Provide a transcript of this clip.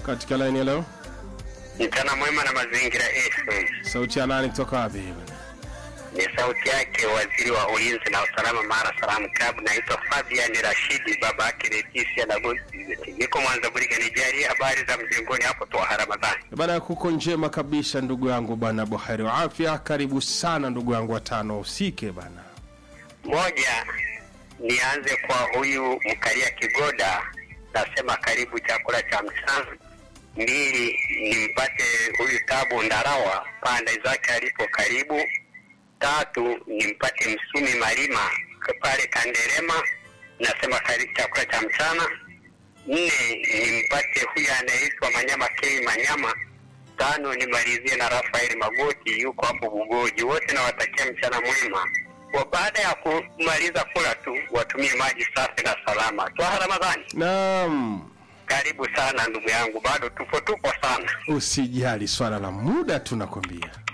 katika laini ya leo. Mchana mwema na mazingira FM. Sauti ya nani kutoka wapi? bwana? Ni sauti yake waziri wa ulinzi na usalama Mara Salamu Club. Naitwa Fabian Rashidi, baba yake Leticia na Gozi. Niko Mwanza Burige, nijali habari za mjengoni hapo Twaha Ramadhani. Bana, kuko njema kabisa ndugu yangu bana, buheri wa afya. Karibu sana ndugu yangu watano usike bana. Moja, nianze kwa huyu Mkalia Kigoda, nasema karibu chakula cha mchana. Mbili, nimpate huyu Tabu Ndarawa, pande zake alipo karibu. Tatu, nimpate Msumi Malima pale Kanderema, nasema karibu chakula cha mchana. Nne, nimpate huyu anayeitwa Manyama K Manyama. Tano, nimalizie na Rafaeli Magoti, yuko hapo Bugoji. Wote nawatakia mchana mwema wa baada ya kumaliza kula tu watumie maji safi na salama. Twaha Ramadhani, Naam, karibu sana ndugu yangu, bado tupo tupo sana. usijali, swala la muda tunakwambia.